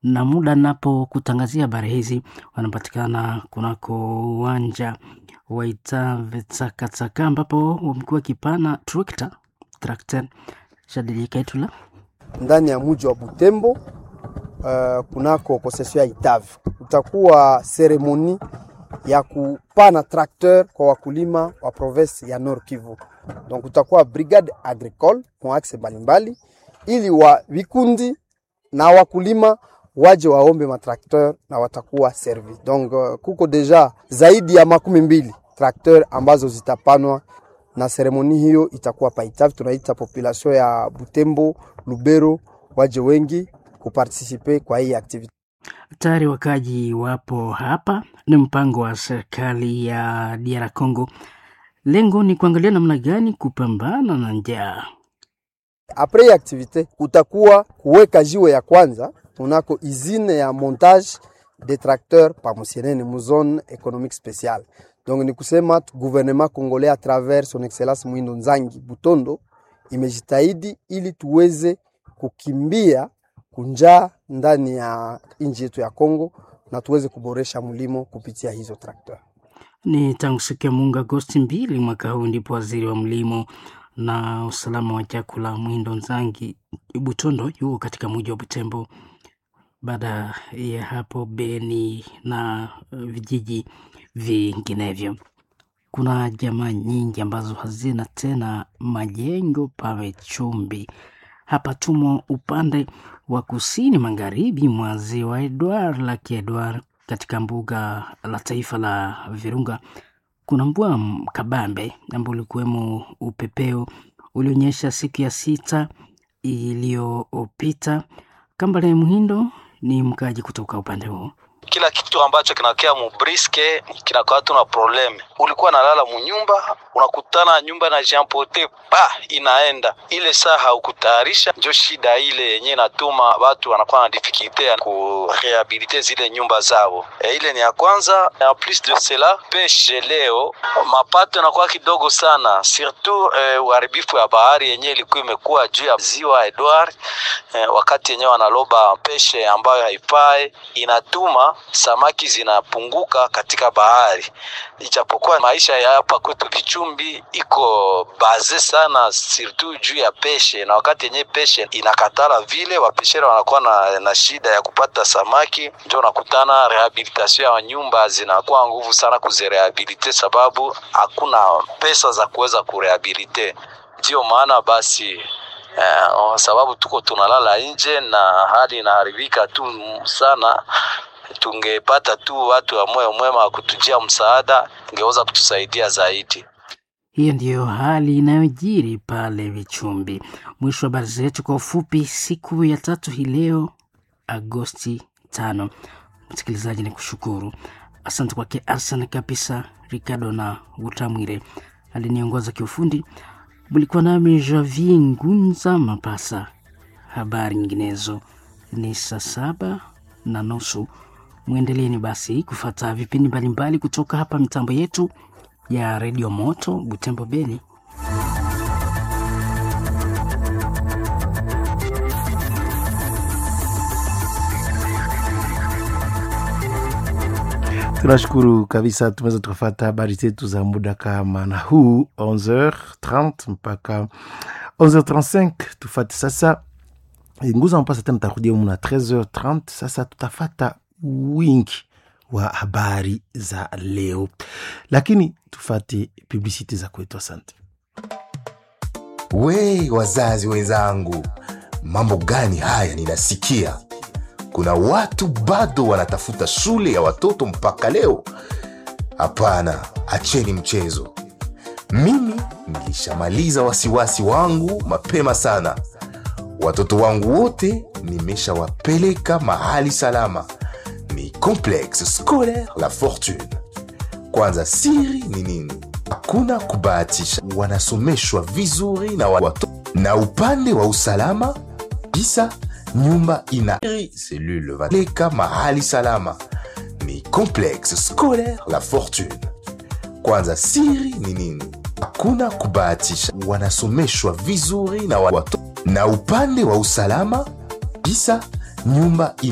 na muda napokutangazia habari hizi wanapatikana kunako uwanja wa Itavetakataka ambapo wamekuwa wakipana trakta trakta Shadili Kaitula ndani ya mji wa Butembo uh, kunako konsesio ya Itave utakuwa seremoni ya kupana trakteur kwa wakulima wa province ya Nord Kivu. Donc utakuwa brigade agricole kwa axe mbalimbali, ili wa vikundi na wakulima waje waombe matrakteur na watakuwa servi. Donc uh, kuko deja zaidi ya makumi mbili trakteur ambazo zitapanwa na seremoni hiyo itakuwa paitavi. Tunaita population ya Butembo, Lubero waje wengi kupartisipe kwa hii activity. Tayari wakaji wapo hapa. Ni mpango wa serikali ya DR Congo, lengo ni kuangalia namna gani kupambana na njaa. Apres hii activite kutakuwa kuweka jiwe ya kwanza tunako izine ya montage de tracteur pa Musienene mu zone économique spéciale. Donc ni kusema gouvernement congolais à travers son excellence Mwindo Nzangi Butondo imejitahidi ili tuweze kukimbia kunjaa ndani ya nchi yetu ya Kongo na tuweze kuboresha mlimo kupitia hizo trakta. Ni tangu siku ya Mungu Agosti mbili mwaka huu ndipo waziri wa mlimo na usalama wa chakula Mwindo Nzangi Butondo yuko katika mji wa Butembo. Baada ya hapo Beni na vijiji vinginevyo, kuna jamaa nyingi ambazo hazina tena majengo pawe chumbi. Hapa tumo upande wa kusini magharibi mwa ziwa Edward Lake Edward, katika mbuga la taifa la Virunga. Kuna mbwa kabambe ambao ulikuwemo upepeo ulionyesha siku ya sita iliyopita. Kambale Muhindo ni mkaji kutoka upande huo. Kila kitu ambacho kinakea mubriske kinakaa tu na probleme. Ulikuwa nalala munyumba, unakutana nyumba na jampote pa inaenda ile saa haukutayarisha, njo shida ile yenye inatuma watu wanakuwa na difikilte ya kurehabilite zile nyumba zao. E, ile ni ya kwanza. En plus de cela, peshe leo mapato yanakuwa kidogo sana, surtout eh, uharibifu ya bahari yenye ilikuwa imekuwa juu ya ziwa Edward eh, wakati yenyewe wanaloba peshe ambayo haifai inatuma samaki zinapunguka katika bahari, ijapokuwa maisha ya hapa kwetu Kichumbi iko baze sana surtout juu ya peshe, na wakati yenye peshe inakatala vile wapeshera wanakuwa na, na shida ya kupata samaki, ndio unakutana rehabilitation ya nyumba zinakuwa nguvu sana kuzirehabilite, sababu hakuna pesa za kuweza kurehabilite. Ndio maana basi Uh, sababu tuko tunalala nje na hali inaharibika tu sana. Tungepata tu watu wa moyo mwema wa kutujia msaada, ingeweza kutusaidia zaidi. Hiyo ndiyo hali inayojiri pale Vichumbi. Mwisho wa habari zetu kwa ufupi, siku ya tatu hii leo Agosti tano. Msikilizaji, ni kushukuru, asante kwake Arsan kabisa, Ricardo na Utamwire aliniongoza kiufundi. Mlikuwa nami Javier Ngunza Mapasa. Habari nyinginezo ni saa saba na nusu. Mwendeleeni basi kufata vipindi mbalimbali kutoka hapa mitambo yetu ya redio Moto Butembo Beni. Tunashukuru kabisa, tumeweza tukafata habari zetu za muda kama na huu 11h30 mpaka 11h35. Tufate sasa nguza mpasa tena, tarudia muna 13h30. Sasa tutafata wingi wa habari za leo, lakini tufate publicity za kwetu. Asante. We wazazi wenzangu, mambo gani haya ninasikia? Kuna watu bado wanatafuta shule ya watoto mpaka leo. Hapana, acheni mchezo. Mimi nilishamaliza wasiwasi wangu mapema sana. Watoto wangu wote nimeshawapeleka mahali salama, ni Complexe Scolaire La Fortune. Kwanza, siri ni nini? Hakuna kubahatisha, wanasomeshwa vizuri na watoto, na upande wa usalama kabisa nyumba ina selule valeka mahali salama ni complexe scolaire la fortune kwanza siri ni nini hakuna kubahatisha wanasomeshwa vizuri na watoto na upande wa usalama kabisa nyumba ina